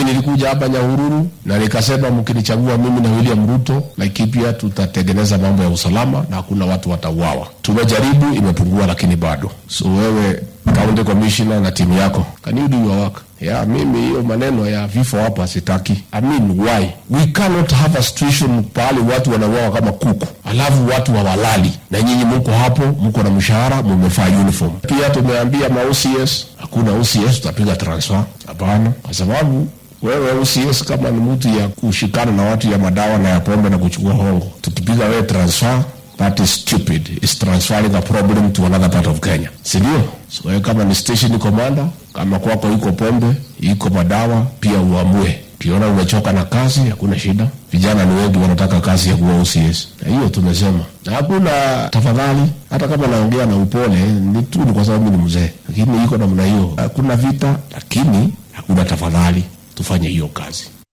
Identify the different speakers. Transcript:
Speaker 1: nilikuja hapa Nyahururu na nikasema mkinichagua mimi na William Ruto, Laikipia tutatengeneza mambo ya usalama na hakuna watu watauawa. Tumejaribu, imepungua, lakini bado. So wewe county commissioner na timu yako, can you do your work? Ya, mimi hiyo maneno ya vifo hapa sitaki. I mean, why? We cannot have a situation pahali watu wanauawa kama kuku, alafu watu hawalali na nyinyi mko hapo, mko na mshahara, mumevaa uniform. Pia tumeambia ma OCS, hakuna OCS tutapiga transfer. Hapana, kwa sababu wewe OCS kama ni mtu ya kushikana na watu ya madawa na ya pombe na kuchukua hongo, tukipiga wewe transfer that is stupid is transferring a problem to another part of Kenya, si ndio? So wewe kama ni station commander, kama kwako iko pombe iko madawa, pia uamue. Ukiona umechoka na kazi, hakuna shida. Vijana ni wengi wanataka kazi ya kuwa OCS, na hiyo tumesema, na hakuna tafadhali. Hata kama naongea na upole, ni tu ni kwa sababu mimi ni mzee, lakini iko namna hiyo. Hakuna vita, lakini hakuna tafadhali. Tufanye hiyo kazi.